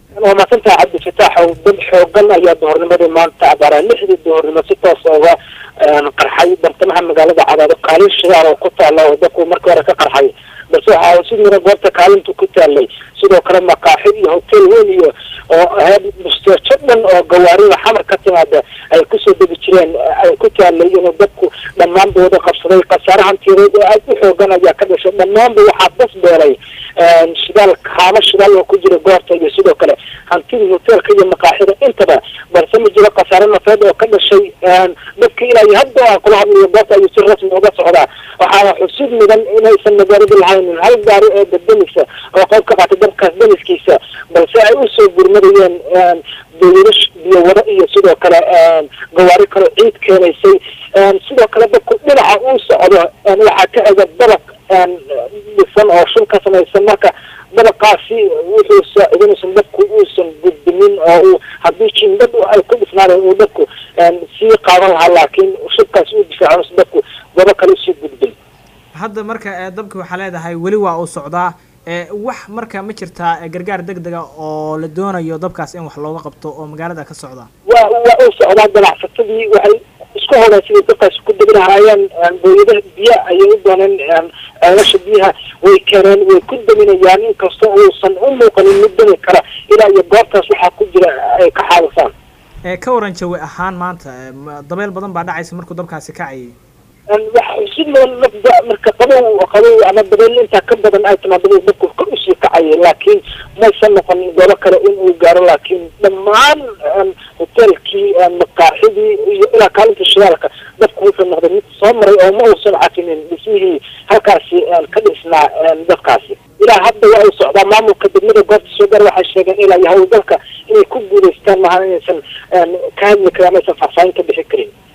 waa mahadsantaha cabdi fataaxow dad xoogan ayaa duhornimadii maanta abaaraa lixdii duhornimo si toos uga qarxay bartamaha magaalada cadaado kaalin shidaal oo ku taala oo dadku markii hore ka qarxay balse waxaa si mira goobta kaalintu ku taalay sidoo kale makaaxi iyo hotel weyn iyo oo ahayd musteejo dhan oo gawaarida xamar ka timaada ay kusoo degi jireen ay ku taalay inuu dadku dhammaanba wada qabsaday khasaare hantiyadeed oo aad u xoogan ayaa ka dhashay dhammaanba waxaa bas beelay shidaal haamo shidaal oo ku jira goobta iyo sidoo kale hantidii hoteelka iyo makaaxida intaba balse ma jiro khasaare nafeed oo ka dhashay dadka ilaa iyo hadda aan kula hadlayo goobta ayuu si rasmi uga socdaa waxaana xusid mudan inaysan magaalada lahaynin hal gaari oo daddanisa oo qayb ka qaatay dabkaas daniskiisa balse ay usoo gurmadayeen dawlado biyo wado iyo sidoo kale gawaari kale ciid keenaysay sidoo kale dadku dhinaca uu socdo waxaa ka ega dabaq dhisan oo shul ka samaysan marka dabaqaasi wuxuu saacidanaysan dadku uusan gudbinin oo uu haddii jindad ay ku dhisnaadeen uu dadku sii qaadan lahaa laakiin shubkaasi uu difaaco dadku gobo kale usii gudbin hadda marka dabki waxaa leedahay weli waa uu socdaa wax marka ma jirtaa gargaar deg dega oo la doonayo dabkaas in wax looga qabto oo magaalada ka socda waa waa uu socdaa ganacsatadii waxay isku holeen siday dabkaasi ku degi lahaayeen booyadaha biyo ayay u dooneen ceelasha biyaha way keeneen way ku daminayaan inkastoo uusan u muuqanin mid dami kara ilaa iyo goobtaas waxaa ku jira ay ka xaalisaan ka waran jawi ahaan maanta dabeel badan baa dhacaysa markuu dabkaasi kacayay waxa si mudan nafda marka qabow qabow ama dabeel intaa ka badan ay timaado dadku ka usii kacayay laakiin maysan noqonin goobo kale in uu gaaro laakiin dhammaan hoteelkii makaaxidii iyo ilaa kaalinta shidaalka dadku wuxuu noqday mid soo maray oo ma uusan cafinin dhismihii halkaasi ka dhisnaa dadkaasi ilaa hadda waa uu socdaa maamulka degmada goobta soo gaar waxay sheegeen ilaa iyo hawlgalka inay ku guuleystaan maaha inaysan ka hadli karin amaysan faahfaahin ka bixi karin